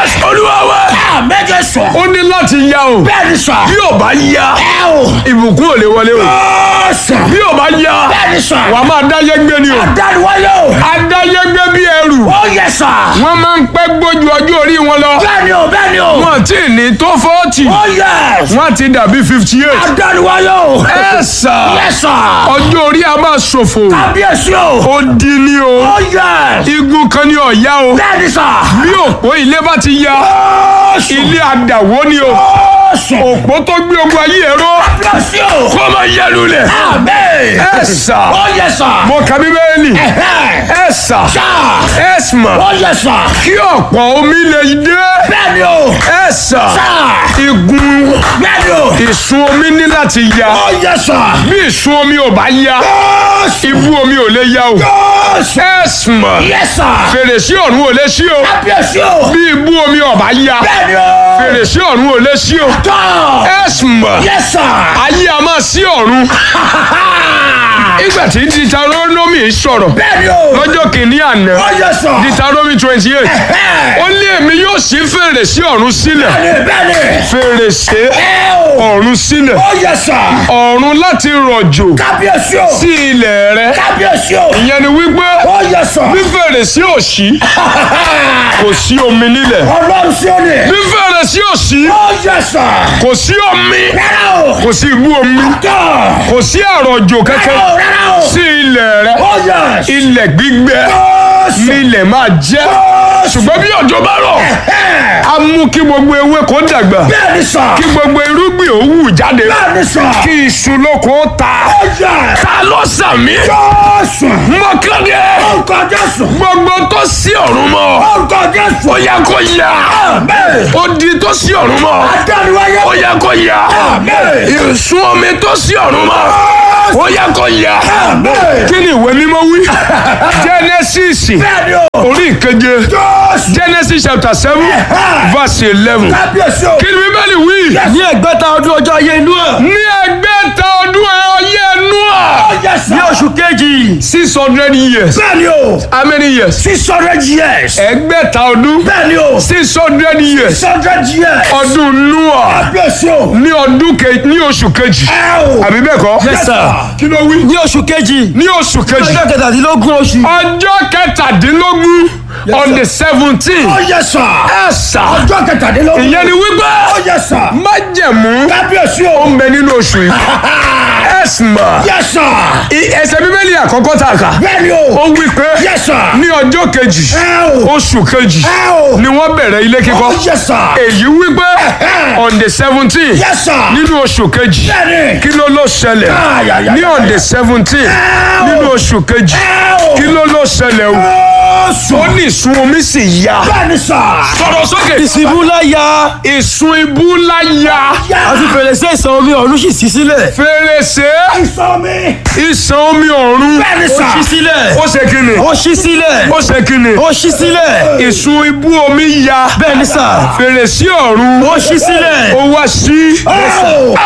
jésù olúwa wa méje sọ. ó ní láti ya o bẹ́ẹ̀ ni sọ. bí ò bá ya ẹ o. ìbùkún ò lè wọlé o ó sọ. bí ò bá ya bẹ́ẹ̀ ni sọ. wà á máa dáyé gbé ni o dániwáyé o. adáyé gbé bí ẹrù ó yẹ sọ. wọ́n máa ń pẹ́ gbójú ọjọ́ orí wọn lọ bẹ́ẹ̀ ni o bẹ́ẹ̀ ni o. wọ́n ti ní tó fọ́ọ̀tì ó yẹ. wọ́n ti dàbí fifty eight dániwáyé o. ẹ sà yẹ sọ. ọjọ́ orí a máa ṣòfò kábíyèsí o. ó di ní o ó yẹ. igun kan ní ọ̀yá o bẹ́ẹ̀ ni sọ. bí òpó ilé bá ti ya ó sọ. ilé àdàwó ni o ó sọ. òpó tó gbé ogun ayé ẹ̀rọ kábíyèsí o. kó máa yẹ lulẹ̀ àmín. ẹ sà ó yẹ sọ. mo kà bíbélì ẹ̀hẹ́. ẹ sà sọ. ẹ mà ó yẹ sọ. kí ọ̀pọ̀ omi lè dé bẹ́ẹ̀ ni o. ẹ sà sọ. igun bẹ́ẹ̀ ni o. ìsun omi ní láti ya ó yẹ sọ. bí ìsun omi ò bá ya ó sọ. ibú omi ò lè ya o ó sọ. ẹ mà yẹ sọ. fèrèsé ọ̀run ò lè ṣí o kábíyèsí o. bí ibú omi ò bá ya bẹ́ẹ̀ ni o. fèrèsé ọ̀run ò lè ṣí o tọ́. ẹ mà yẹ sọ. ayé a máa ṣí ọ̀run ìgbà tí Deuteronomy sọ̀rọ̀ bẹ́ẹ̀ ni o. lọ́jọ́ kìíní àná ó yẹ sọ. Deuteronomy twenty eight Ẹ̀hẹ́. ó ní èmi yóò ṣí fèrèsé ọ̀run sílẹ̀ bẹ́ẹ̀ ni bẹ́ẹ̀ ni. fèrèsé ẹ o. ọ̀run sílẹ̀ ó yẹ sọ. ọ̀run láti rọ̀jò kábíyèsí o. sí ilẹ̀ rẹ kábíyèsí o. ìyẹn ni wípé ó yẹ sọ. bí fèrèsé ò ṣí kò sí omi nílẹ̀ ọlọ́run sí ó ní. bí fèrèsé ò ṣí ó yẹ sọ. kò sí omi rárá o. kò sí ibú omi tọ́. kò sí àrọ̀jò rárá kankan o rárá o. sí ilẹ̀ rẹ ó yẹ. ilẹ̀ gbígbẹ ó sọ. nílẹ̀ máa jẹ́ ó sọ. ṣùgbọ́n bí òjò bá rọ̀ á mú kí gbogbo ewé kó dàgbà bẹ́ẹ̀ ni sọ. kí gbogbo irúgbìn ó wù jáde bẹ́ẹ̀ ni sọ. kí iṣu lóko ó ta ó yẹ. ta ló sàmì ó sọ. mọ́kàndé orúkọ jésù. gbogbo tó sí ọ̀run mọ́ orúkọ jésù. ó yẹ kó yá Àmín. ó di tó sí ọ̀run mọ́ adániwáyé. ó yẹ kó yá Àmín. ìsun omi tó sí ọ̀run mọ́ ó yẹ kó yá Àmín. kí ni ìwé mímọ́ wí Genesis bẹ́ẹ̀ ni o. orí ìkeje jésù. Genesis chapter seven verse eleven kábíyèsí o. kí ni bíbélì wí ní ẹgbẹ́ta ọdún ọjọ́ ayé inú ẹ̀ ní ẹgbẹ́ta ọdún ọyẹ́ ẹnu ó à yẹ sọ. ní oṣù kejì six hundred years bẹ́ẹ̀ ni o. how many years six hundred years. ẹgbẹ́ta ọdún bẹ́ẹ̀ ni o. six hundred years six hundred years. ọdún Noah kábíyèsí o. ní ọdún ke ní oṣù kejì ẹ o. àbí bẹ́ẹ̀ kọ́ Yes, sir. kí ló wí ní oṣù kejì ní oṣù kejì ọjọ́ kẹtàdínlógún oṣù ọjọ́ kẹtàdínlógún on the seventeen ó yẹ sọ. ẹ̀sà ọjọ́ kẹtàdínlógún. ìyẹn ni wípé ó yẹ sọ. májẹ̀mú kábíyèsí ó o. ń bẹ nínú oṣù yìí ẹ̀sìmà yẹ sọ. ẹsẹ̀ bíbélì àkọ́kọ́ tá a kà bẹ́ẹ̀ ni ó o. wí pé yẹ sọ. ní ọjọ́ kejì ẹ o. oṣù kejì ẹ o. ni wọ́n bẹ̀rẹ̀ ilé kíkọ́ ó yẹ sọ. èyí wípé on the seventeen yẹ sọ. nínú oṣù kejì bẹ́ẹ̀ ni. kí ló ló ṣẹlẹ̀ Ay, ay, ay, ní on the seventeen o. nínú oṣù kejì ẹ o. kí ló ló ṣẹlẹ̀ o ó sọ. ó ní ìsun omi sì ya bẹ́ẹ̀ ni sọ. sọ̀rọ̀ sókè ìsìnkú láyà ìsun ibú ńlá ya àti fèrèsé ìsàn omi ọ̀run sì ṣí sílẹ̀ fèrèsé ìsọ mi. ìsàn omi ọ̀run bẹ́ẹ̀ ni ó sọ. ṣí sílẹ̀ ó ṣe kíni ó ṣí sílẹ̀ ó ṣe kíni ó ṣí sílẹ̀ ìsun ibú omi ya bẹ́ẹ̀ ni sà fèrèsé ọ̀run ó ṣí sílẹ̀ ó wá sí ó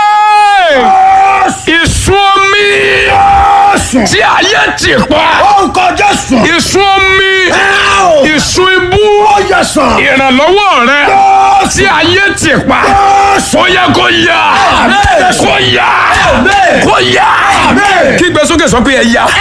Ẹ́ẹ̀! ìsun omi sọ. tí ayé ti pa orúkọ jésù. ìsun omi ẹ o. ìsun ibú ó yẹ sọ. ìrànlọ́wọ́ rẹ ó tí ayé ti pa ó sọ. ó yẹ kó yá Àmín. kó yá Àmín. kó yá Àmín. kí gbé sókè sọ pé ẹ yá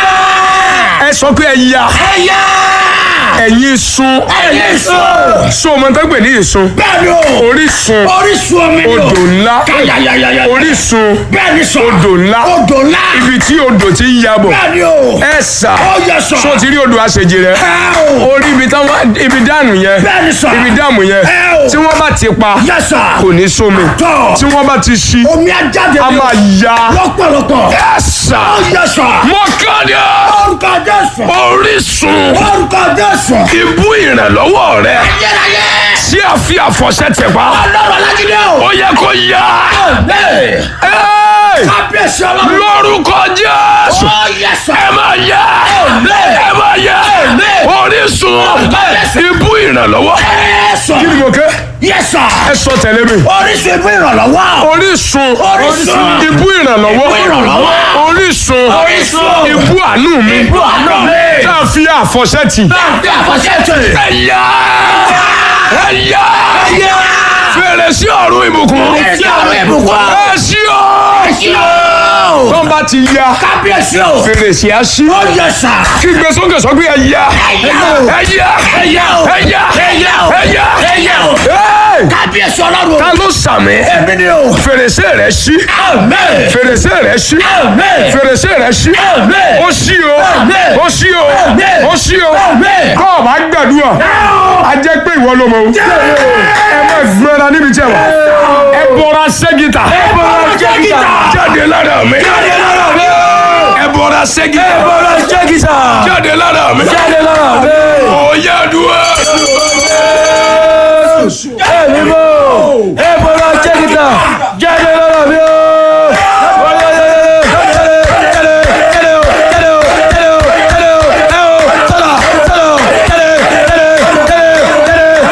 ẹ sọ pé ẹ yá ẹyà. ẹ̀yin sun ẹyẹ sọ. so ọmọ tó ń pè ní ìsun bẹ́ẹ̀ ni o. orísun orísun omi ni o. odò ńlá Yáyáyáyá. orísun bẹ́ẹ̀ ni sọ. odò ńlá odò ńlá. ibi tí odò ti ń yabọ̀ bẹ́ẹ̀ ni o. ẹ sà ó yẹ sọ. so ti rí odò àṣejì rẹ ẹ o. orí ibi táwọn ibi dànù yẹn bẹ́ẹ̀ ni sọ. ibi dàmù yẹn ẹ o. tí wọ́n bá ti pa yẹ sọ. kò ní sómi tọ́. tí wọ́n bá ti ṣí omi ajáde a ni o. máa ya lọ́pọ̀lọpọ̀. ẹ sà ó yẹ sọ. mọ́kànlá orúkọ jésù. orísun orúkọ jésù. ibú ìrànlọ́wọ́ rẹ ayérayé. tí a fi àfọ̀ṣẹ tẹ̀ pa ọlọ́run alágídé o. ó yẹ kó ya bẹ́ẹ̀. Ẹ́ẹ̀! kábíyèsí ọlọ́run. lórúkọ Jésù ó yẹ sọ. ẹ máa ya ẹ máa ya orísun ibú ìrànlọ́wọ́ ẹ sọ. kí ni mo kẹ́ yẹ sọ. ẹ sọ tẹ̀lé mi orísun ibú ìrànlọ́wọ́. orísun Orísun. ibú ìrànlọ́wọ́ Ibú ìrànlọ́wọ́. orísun Orísun. ibú àánú mi ibú àná mi. tá a fi àfọ̀ṣẹ tì bí àfọ̀ṣẹ́ tẹ̀. ẹ ya ẹ ya ọ̀run ìbùkún. Etí ọ̀run ìbùkún. ẹ ṣí o. Etí o. tó ń bá ti ya Kábíyèsí o. fèrèsé á ṣí. Ó yẹ sà. kí gbé sókè sọ pé ẹ ya. Ẹ̀yà o. ẹ ya. Ẹ̀yà o. ẹ ya. Ẹ̀yà o. ẹ ya. Ẹ̀yà o. Hey! Kábíyèsí ọlọ́run. ta ló sàmì. Èmi ni o. fèrèsé rẹ ṣí. Amen. fèrèsé rẹ ṣí. Amen. fèrèsé rẹ ṣí. Amen. ó ṣí o. Amen. ó ṣí o. Amen. ó ṣí o. Amen. kọ́ ọ̀ bá gbàdúrà. a jẹ́ pé ìwọ ló mọ̀ o. ẹ má gbẹ́ra níbi tí ẹ wà. ẹ bọ́ra ṣẹ́gìtà. Ẹ bọ́ra ṣẹ́gìtà. jáde lára mi. Jáde lára mi o. ẹ bọ́ra ṣẹ́gìtà. ẹ bọ́ra jẹ́gìsà. jáde lára mi. jáde lára mi. ó yá dúró.